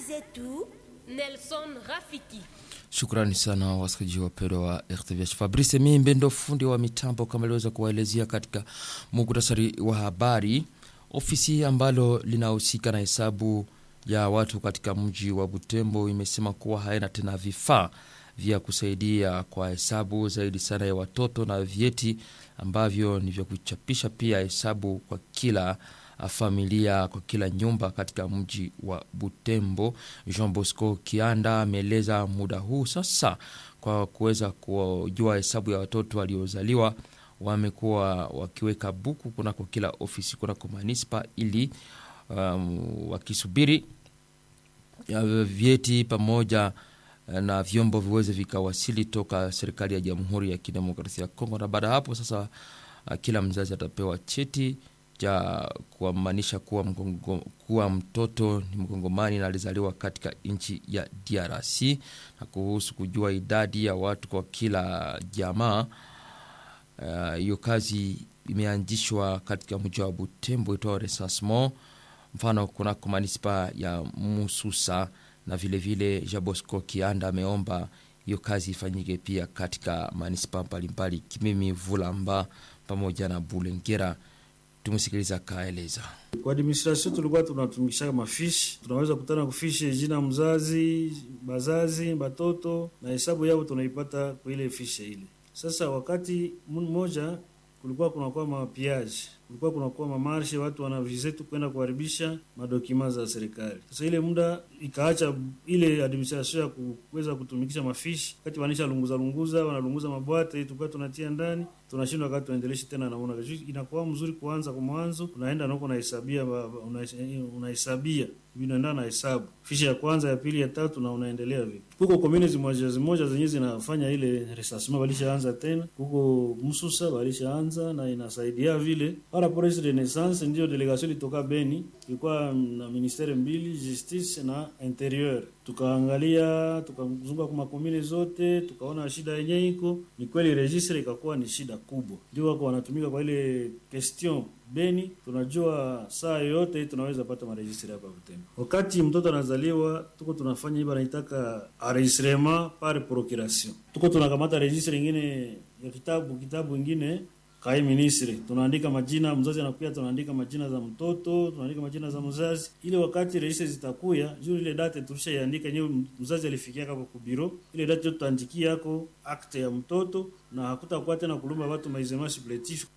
zetu Nelson Rafiki. Shukrani sana wasikilizaji wapendwa wa RTVH. Fabrice Mimbe ndo fundi wa mitambo kama aliweza kuwaelezea katika muktasari wa habari. Ofisi ambalo linahusika na hesabu ya watu katika mji wa Butembo imesema kuwa haina tena vifaa vya kusaidia kwa hesabu zaidi sana ya watoto na vyeti ambavyo ni vya kuchapisha pia hesabu kwa kila familia kwa kila nyumba katika mji wa Butembo. Jean Bosco Kianda ameeleza muda huu sasa kwa kuweza kujua hesabu ya watoto waliozaliwa wamekuwa wakiweka buku kunako kila ofisi kunako manispa ili um, wakisubiri ya vyeti pamoja na vyombo viweze vikawasili toka serikali ya Jamhuri ya Kidemokrasia ya Kongo, na baada ya hapo sasa kila mzazi atapewa cheti cha kuamanisha kuwa, mgongo, kuwa mtoto ni mkongomani na alizaliwa katika nchi ya DRC. Na kuhusu kujua idadi ya watu kwa kila jamaa, hiyo uh, kazi imeanzishwa katika mji wa Butembo itwao recensement, mfano kunako manispa ya Mususa na vilevile Jabosco Kianda ameomba hiyo kazi ifanyike pia katika manispa mbalimbali Kimimi, Vulamba pamoja na Bulengera. Tumsikiliza kaeleza. Kwa administration tulikuwa tunatumikisha mafishi, tunaweza kutana kufishi jina mzazi, bazazi, batoto na hesabu yao tunaipata kwa ile fishe ile. Sasa wakati mmoja kulikuwa kunakuwa mapiaji, kulikuwa kunakuwa mamarshe, watu wanavize tu kwenda kuharibisha madokima za serikali. Sasa ile muda ikaacha ile administration ya kuweza kutumikisha mafishi, wakati wanisha lunguza lunguza, wanalunguza mabwate, tulikuwa tunatia ndani tunashindwa wakati tuendeleshe tena, naona inakuwa mzuri kuanza kwa mwanzo, unaenda nako unahesabia unahesabia vinaenda na hesabu fishi ya kwanza ya pili ya tatu na unaendelea vipi. Huko community moja zimoja zenyewe zinafanya ile resasima, walishaanza tena huko Msusa walishaanza na inasaidia vile para pour de naissance. Ndio delegation ilitoka Beni, ilikuwa na ministere mbili justice na interieur, tukaangalia tukazunguka kwa makomune zote, tukaona shida yenyewe iko ni kweli, registre ikakuwa ni shida kubwa, ndio wako wanatumika kwa ile question Beni. Tunajua saa yoyote tunaweza pata maregistre hapa Butembo. Wakati mtoto anazaliwa, tuko tunafanya hivi, anaitaka enregistrement par procuration, tuko tunakamata registre ingine ya kitabu kitabu ingine kai ministre, tunaandika majina mzazi anakuya, tunaandika majina za mtoto, tunaandika majina za mzazi, ile wakati registre zitakuya juu ile date tulishaiandika yenyewe, mzazi alifikia hapo ku biro, ile date tutaandikia yako akte ya mtoto, na hakutakuwa tena kulumba watu maizema suppletif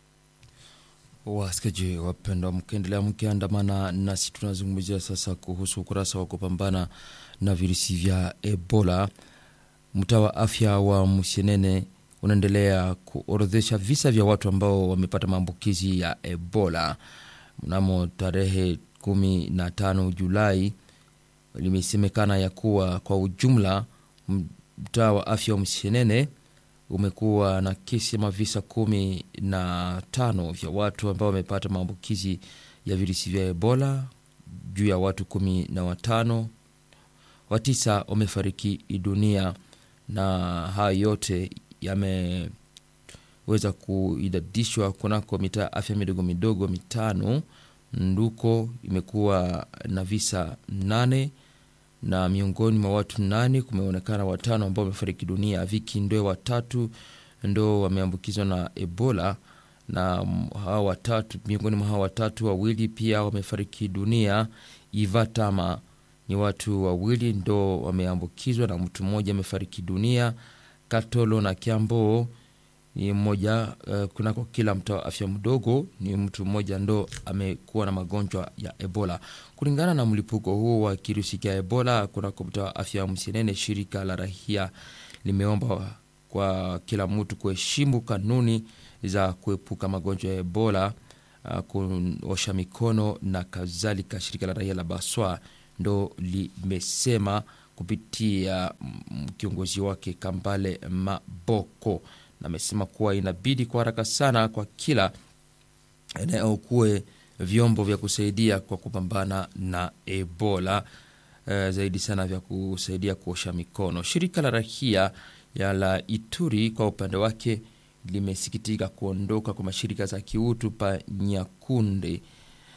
Wasikaji wapendwa, mkiendelea mkiandamana nasi, tunazungumzia sasa kuhusu ukurasa wa kupambana na virusi vya Ebola. Mtaa wa afya wa Musienene unaendelea kuorodhesha visa vya watu ambao wamepata maambukizi ya Ebola. Mnamo tarehe kumi na tano Julai limesemekana ya kuwa kwa ujumla mtaa wa afya wa Musienene umekuwa na kesi ama visa kumi na tano vya watu ambao wamepata maambukizi ya virusi vya Ebola. Juu ya watu kumi na watano, watisa wamefariki dunia, na haya yote yameweza kuidadishwa kunako mitaa afya midogo midogo mitano. Nduko imekuwa na visa nane na miongoni mwa watu nane kumeonekana watano ambao wamefariki dunia. Viki Ndwe watatu ndo wameambukizwa na Ebola, na hawa watatu, miongoni mwa hawa watatu wawili pia wamefariki dunia. Ivatama ni watu wawili ndo wameambukizwa na mtu mmoja amefariki dunia. Katolo na Kiambo ni mmoja uh, kunako kila mtaa wa afya mdogo ni mtu mmoja ndo amekuwa na magonjwa ya Ebola. Kulingana na mlipuko huo wa kirusi cha Ebola kunako mtaa wa afya Msienene, shirika la rahia limeomba kwa kila mtu kuheshimu kanuni za kuepuka magonjwa ya Ebola, uh, kuosha mikono na kadhalika. Shirika la rahia la Baswa ndo limesema kupitia kiongozi wake Kambale Maboko na amesema kuwa inabidi kwa haraka sana kwa kila eneo kuwe vyombo vya kusaidia kwa kupambana na Ebola e, zaidi sana vya kusaidia kuosha mikono. Shirika la rahia ya la Ituri kwa upande wake limesikitika kuondoka kwa mashirika za kiutu pa Nyakunde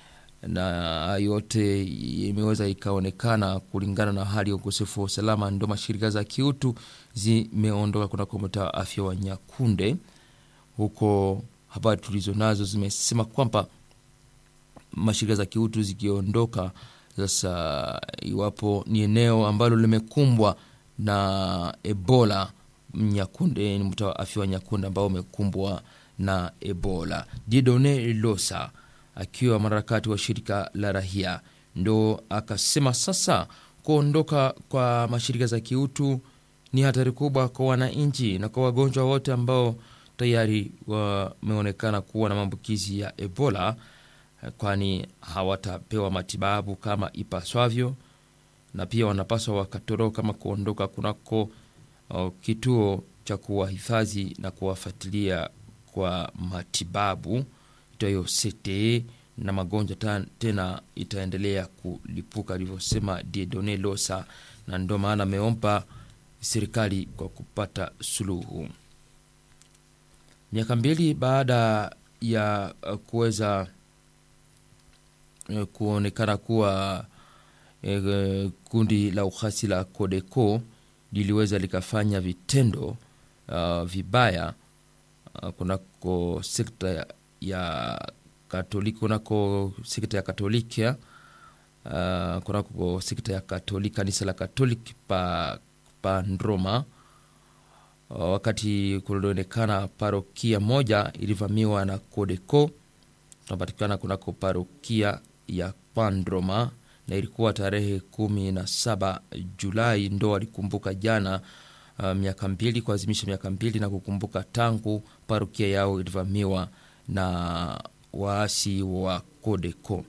na yote imeweza ikaonekana kulingana na hali ya ukosefu wa usalama, ndo mashirika za kiutu zimeondoka kunako mtaa wa afya wa Nyakunde. Huko habari tulizo nazo zimesema kwamba mashirika za kiutu zikiondoka sasa, iwapo ni eneo ambalo limekumbwa na Ebola, Nyakunde ni mtaa wa afya wa Nyakunde ambao umekumbwa na Ebola. Didone Losa akiwa mwanaharakati wa shirika la rahia ndo akasema sasa kuondoka kwa mashirika za kiutu ni hatari kubwa kwa wananchi na kwa wagonjwa wote ambao tayari wameonekana kuwa na maambukizi ya Ebola, kwani hawatapewa matibabu kama ipaswavyo, na pia wanapaswa wakatoroka kama kuondoka kunako uh, kituo cha kuwahifadhi na kuwafuatilia kwa matibabu itayo CTE na magonjwa ta, tena itaendelea kulipuka, alivyosema Diedone Losa, na ndio maana ameomba serikali kwa kupata suluhu. Miaka mbili baada ya uh, kuweza uh, kuonekana kuwa uh, kundi la ukhasi la Codeco liliweza likafanya vitendo uh, vibaya uh, kunako sekta ya Katoliki, kunako sekta ya Katoliki uh, kunako sekta ya Katoliki, kanisa la Katoliki pa, pa Ndroma uh, wakati kulionekana parokia moja ilivamiwa na Codeco, tunapatikana kunako parokia ya Pandroma na ilikuwa tarehe kumi na saba Julai ndo walikumbuka jana uh, miaka mbili kuazimisha miaka mbili na kukumbuka tangu parokia yao ilivamiwa na waasi wa Codeco.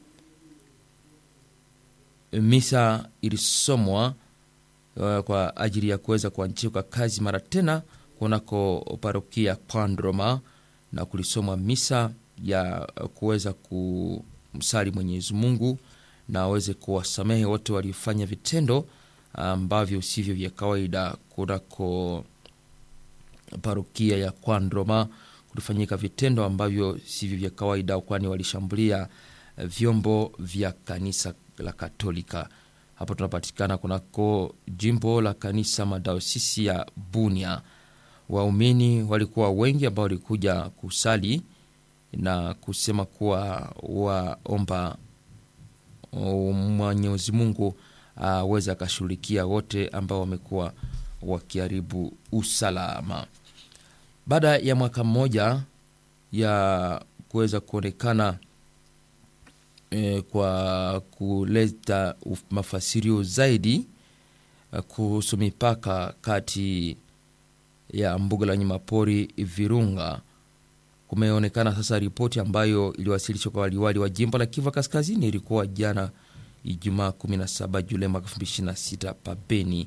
Misa ilisomwa uh, kwa ajili ya kuweza kuanzishwa kazi mara tena kunako parokia Pandroma, na kulisomwa misa ya kuweza kumsali Mwenyezi Mungu na aweze kuwasamehe wote waliofanya vitendo ambavyo sivyo vya kawaida kunako parokia ya Kwandroma. Kulifanyika vitendo ambavyo sivyo vya kawaida, kwani walishambulia vyombo vya kanisa la Katolika. Hapo tunapatikana kunako jimbo la kanisa madaosisi ya Bunia. Waumini walikuwa wengi ambao walikuja kusali na kusema kuwa waomba Mwenyezi Mungu aweze uh, akashughulikia wote ambao wamekuwa wakiharibu usalama. Baada ya mwaka mmoja ya kuweza kuonekana eh, kwa kuleta mafasirio zaidi uh, kuhusu mipaka kati ya mbuga la wanyamapori Virunga kumeonekana sasa ripoti ambayo iliwasilishwa kwa waliwali wa jimbo la Kivu Kaskazini. Ilikuwa jana Ijumaa 17 Julai mwaka 2026 pabeni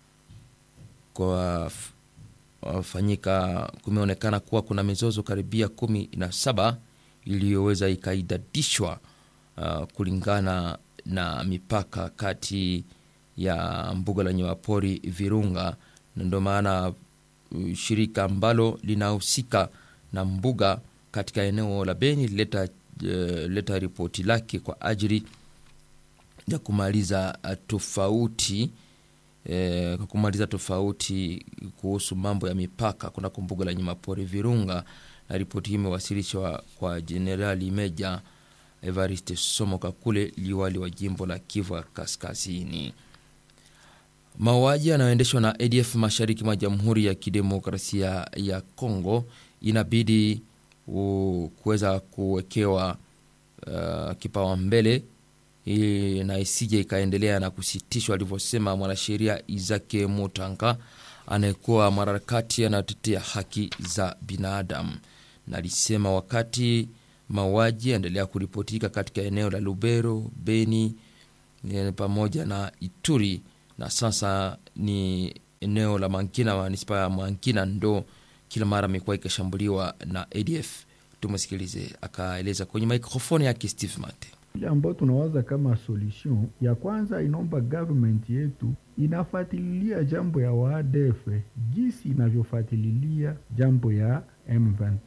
kwa wafanyika. Kumeonekana kuwa kuna mizozo karibia kumi na saba iliyoweza ikaidadishwa uh, kulingana na mipaka kati ya mbuga la wanyamapori Virunga, na ndio maana uh, shirika ambalo linahusika na mbuga katika eneo la Beni lileta uh, leta ripoti lake kwa ajili ya kumaliza tofauti eh, kwa kumaliza tofauti kuhusu mambo ya mipaka kunako mbuga la wanyamapori Virunga, na ripoti hii imewasilishwa kwa Jenerali Meja Evariste Somoka kule liwali wa jimbo la Kivu Kaskazini. Mauaji yanayoendeshwa na ADF mashariki mwa Jamhuri ya Kidemokrasia ya Kongo inabidi kuweza kuwekewa uh, kipawa mbele na isije ikaendelea na kusitishwa, alivyosema mwanasheria Izake Mutanga anayekuwa mwanaharakati anayotetea haki za binadamu, na alisema wakati mauaji yaendelea kuripotika katika eneo la Lubero, Beni pamoja na Ituri na sasa ni eneo la Mankina, manispa ya Mankina ndo kila mara amekuwa ikishambuliwa na ADF. Tumsikilize akaeleza kwenye mikrofoni yake Steve Mate. Ile ambayo tunawaza kama solution ya kwanza, inaomba government yetu inafatililia jambo ya waadf jinsi inavyofatililia jambo ya M23.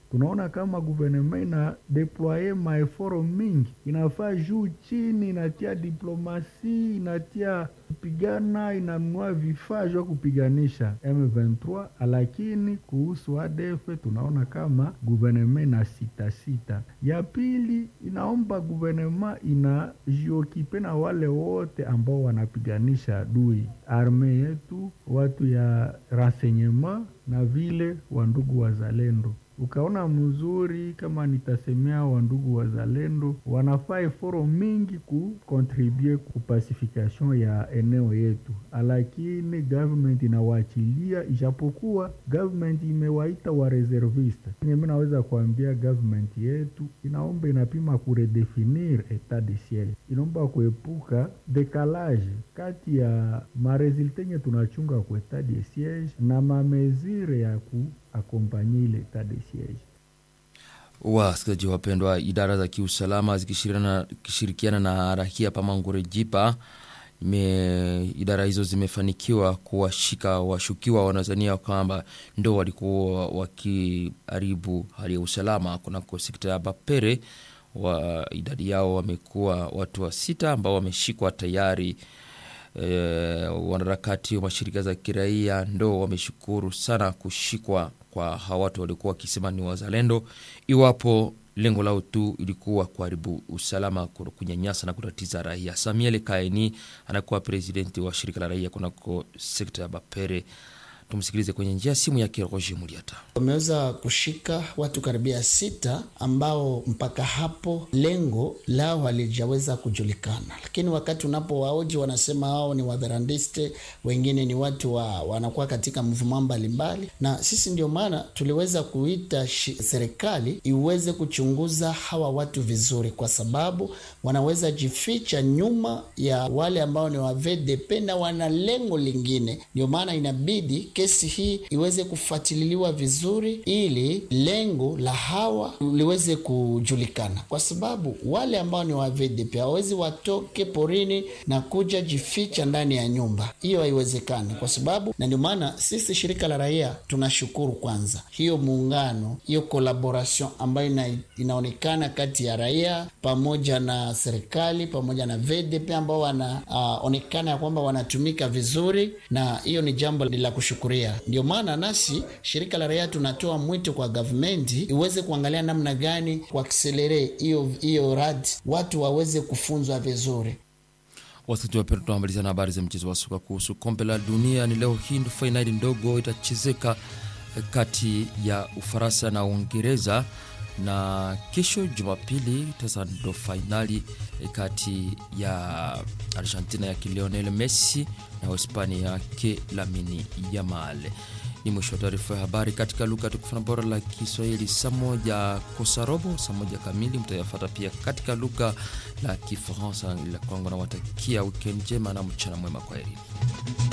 tunaona kama guvernema ina deploye maeforo mingi, inafaa juu chini, inatia diplomasi, inatia kupigana, inanunua vifaa vya kupiganisha M23, lakini kuhusu ADF tunaona kama guvernema ina sita sita. Ya pili inaomba guvernema inajiokipe na wale wote ambao wanapiganisha adui, arme yetu, watu ya renseignement na vile wandugu wazalendo ukaona mzuri kama nitasemea wandugu wazalendo wanafaa eforo mingi kukontribue kupasifikation ya eneo yetu, lakini government inawaachilia, ijapokuwa government imewaita wa reserviste. Mimi naweza kuambia government yetu inaomba inapima kuredefinir etat de siege, inaomba kuepuka dekalage kati ya maresulte nye tunachunga ku etat de siege na mamezire ya ku akompanye ile etat de siege. Wasikilizaji wapendwa, idara za kiusalama zikishirikiana na rahia pamangure jipa me, idara hizo zimefanikiwa kuwashika washukiwa wanazania kwamba ndo walikuwa wakiharibu hali ya usalama kunako sekta ya Bapere. Wa idadi yao wamekuwa watu wa sita ambao wameshikwa tayari. E, wanaharakati wa mashirika za kiraia ndo wameshukuru sana kushikwa kwa hawa watu walikuwa wakisema ni wazalendo, iwapo lengo lao tu ilikuwa kuharibu usalama, kunyanyasa na kutatiza raia. Samuel Kaini anakuwa presidenti wa shirika la raia kunako sekta ya Bapere. Tumsikilize kwenye njia simu yake Roger Muliata. Wameweza kushika watu karibia sita ambao mpaka hapo lengo lao halijaweza kujulikana, lakini wakati unapowaoji wanasema hao ni wadharandiste, wengine ni watu wa, wanakuwa katika mvuma mbalimbali, na sisi ndio maana tuliweza kuita serikali iweze kuchunguza hawa watu vizuri, kwa sababu wanaweza jificha nyuma ya wale ambao ni wa VDP na wana lengo lingine. Ndio maana inabidi kesi hii iweze kufuatililiwa vizuri ili lengo la hawa liweze kujulikana, kwa sababu wale ambao ni wa VDP hawawezi watoke porini na kuja jificha ndani ya nyumba. Hiyo haiwezekani, kwa sababu na ndio maana sisi shirika la raia tunashukuru kwanza hiyo muungano, hiyo collaboration ambayo ina, inaonekana kati ya raia pamoja na serikali pamoja na VDP ambao wanaonekana uh, ya kwamba wanatumika vizuri, na hiyo ni jambo la kushukuru. Ndio maana nasi shirika la raia tunatoa mwito kwa gavumenti iweze kuangalia namna gani kuakselere hiyo hiyo radi watu waweze kufunzwa vizuri. Wasikilizaji wapendwa, tunamalizana na habari za mchezo wa soka kuhusu kombe la dunia. Ni leo hii ndo fainali ndogo itachezeka kati ya Ufaransa na Uingereza na kesho Jumapili sasa ndo fainali kati ya Argentina yake Lionel Messi na Hispania yake Lamine Yamal. Ni mwisho wa taarifa ya habari katika lugha tukufu na bora la Kiswahili. Saa moja kosa robo, saa moja kamili mtayafata pia katika lugha la Kifaransa. La kwangu nawatakia wikendi njema na mchana mwema, kwa heri.